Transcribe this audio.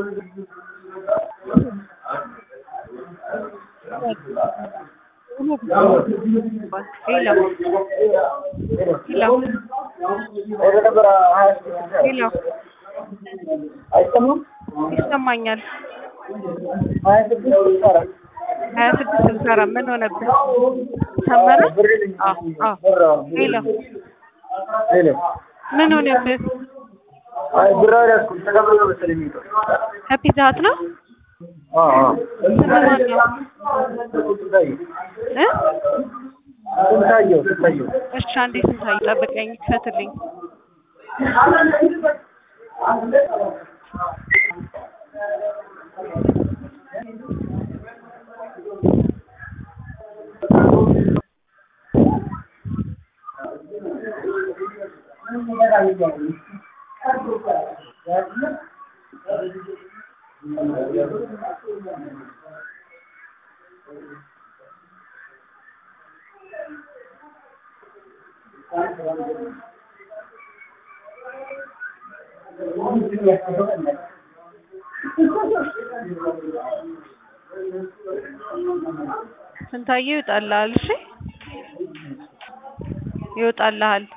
ሄሎ ሄሎ ሄሎ አይሰማም? ይሰማኛል። ሀያ ስድስት ስልሳ አራት ሀያ ስድስት ስልሳ አራት ምን ሆነብህ? ሰመረ? አዎ አዎ። ሄሎ ሄሎ ምን ሆነብህ? አይ ብር አልያዝኩም ተቀብሎ መሰለኝ የሚወጣው። ከፒዛ ሀት ነው? አዎ አዎ። ስምህ ማን ነው? ስንታየው እ ስንታየው ስንታየው እሺ አንዴ ስንታየው ጠብቀኝ፣ ክፈትልኝ። ስንታየው ይወጣልሃል። እሺ ይወጣልሃል።